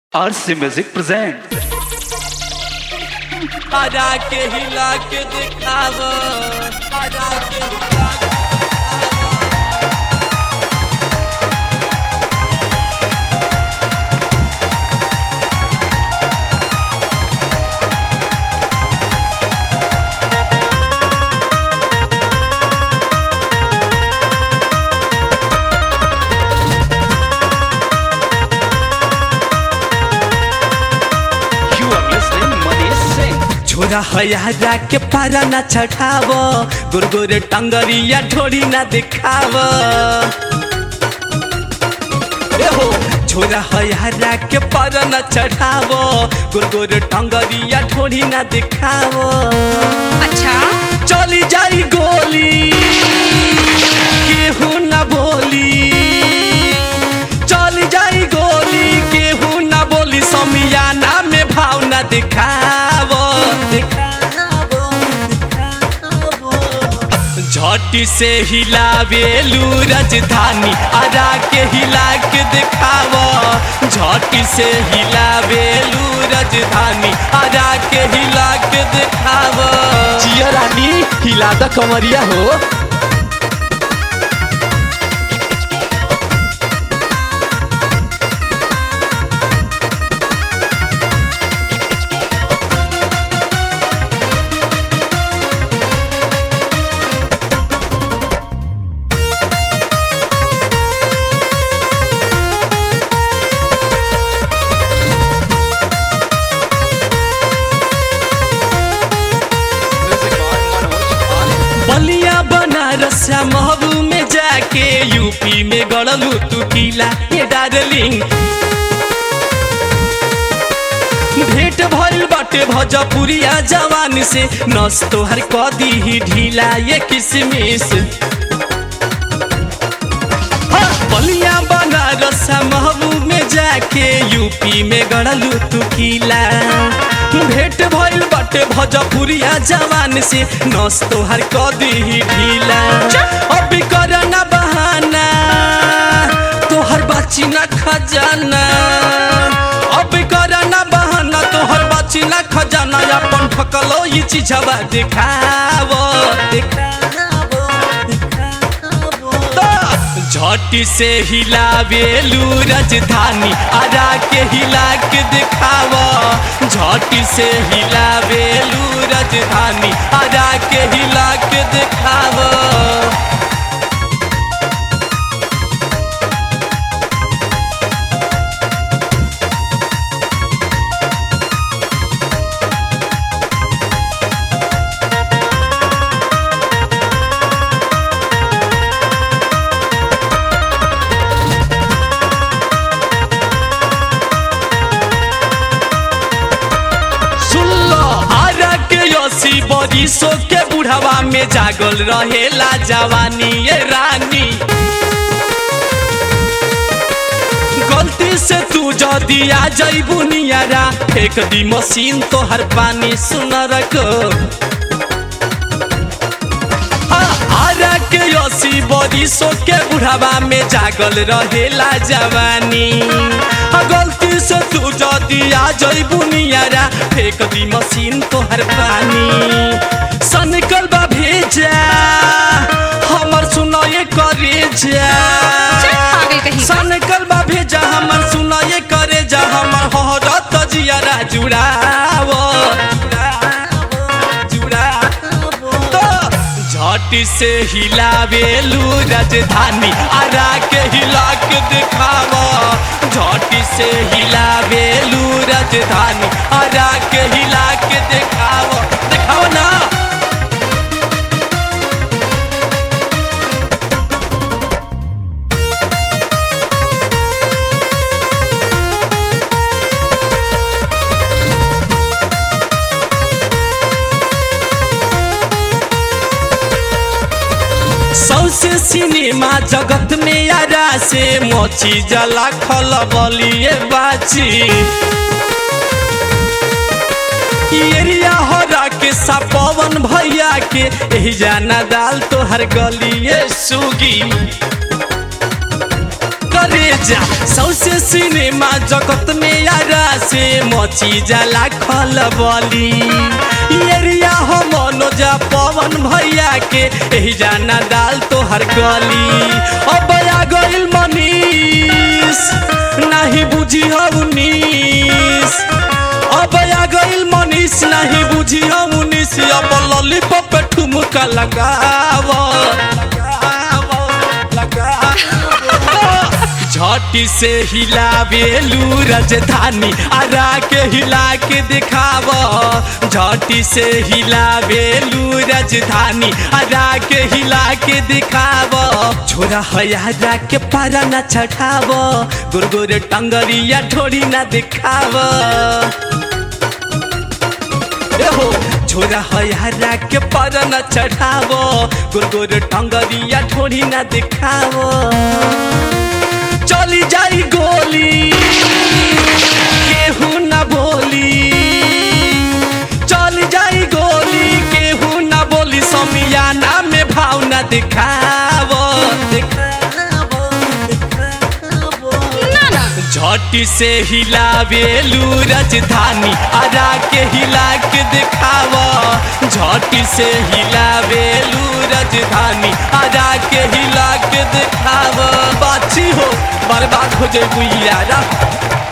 आरसी music present आजा के हिला के दिखाव आजा के हिला के you are listening Manish Singh छोरा हया के पारा ना चढ़ाव गुरगुर टंगरिया ठोड़ी ना दिखाव ए हो छोरा हया के पारा ना चढ़ाव गुरगुर टंगरिया ठोड़ी ना दिखाव अच्छा चली जाई गोली केहू ना बोली चली जाई गोली केहू ना बोली समियाना में भावना दिखाव दिखाव झटी से हिलावेलू राजधानी आरा के हिला के दिखाव झटी से हिलावेलू राजधानी आरा के हिला के दिखाव जिया रानी हिला द कमरिया हो बलिया बनारस महबू में जाके यूपी में गड़लू तू किला ये डार्लिंग भेंट भइल बाटे भजपुरिया जवान से नस तोहर कदी ही ढीला ये किसमिस हाँ, बलिया बनारस महबूब में जाके यूपी में गड़लू तू किला भेंट भइल बाटे भजपुरिया जवान से नस तोहर कदी ही ढीला अभी करना बहाना तोहर बाची ना खजाना अभी करना बहाना तोहर बाची ना खजाना अपन ठकलो ये चीजवा दिखावो दिखावो दिखावो झटी से हिलावेलू राजधानी आरा के हिला के दिखाव झटी से हिलावेलू राजधानी आरा के हिला के दिखाव सुन लो आरा के यसी बरिसो के बुढ़ावा में जागल रहेला जवानी ये रानी गलती से तू जदी आ जइबू नियारा फेंक दी मशीन तो हर पानी सुनर को हाँ, आरा के यसी बरिसो के बुढ़ावा में जागल रहेला जवानी हाँ, गलती से तू जदी आ जइबू नियारा फेंक दी मशीन तोहर पानी सनकल बा भेजा हमर सुनाए करे जा चल पागल कहीं का। सनकल बा भेजा हमर सुनाए करे जा हमर हरत जियारा जुड़ावो जुड़ावो तो झट से हिलावेलू राजधानी आरा के हिला के दिखावो झट से हिलावेलू राजधानी आरा के हिला के दिखावो दिखाओ ना सौसे सिनेमा जगत में यारा से मोची जला खल बलिए बाची एरिया हरा के सपवन भैया के एही जाना दाल तोहर गलिए सुगी करे जा सौसे सिनेमा जगत में यारा से मची जाला खलबली एरिया हो मनोजा पवन भैया के एही जाना दाल तोहर गली अब आ गइल मनीष नाही बुझी हो उन्नीस अब आ गइल मनीष नहीं बुझी हो उन्नीस अब लॉलीपॉप पे ठुमका लगाव लगाव लगाव झटी से हिलावेलू राजधानी आरा के हिला के दिखाव झटी से हिलावेलू राजधानी आरा के हिला के दिखाव छोरा हयारा के पारा न छठाव गुरगुर टंगरिया ठोड़ी न दिखाव हो छोरा हयारा के पर न चढ़ावो गुरगुर टंगरिया ठोड़ी न दिखावो चली जाई गोली केहू न बोली चली जाई गोली केहू न बोली समियाना में भाव न दिखावो दिखावो दिखावो ना ना झटी से हिलावेलू राजधानी आरा के हिला के दिखाव झटी से हिलावेलू राजधानी आरा के हिला के दिखाव बाछी हो बर्बाद हो जाए यारा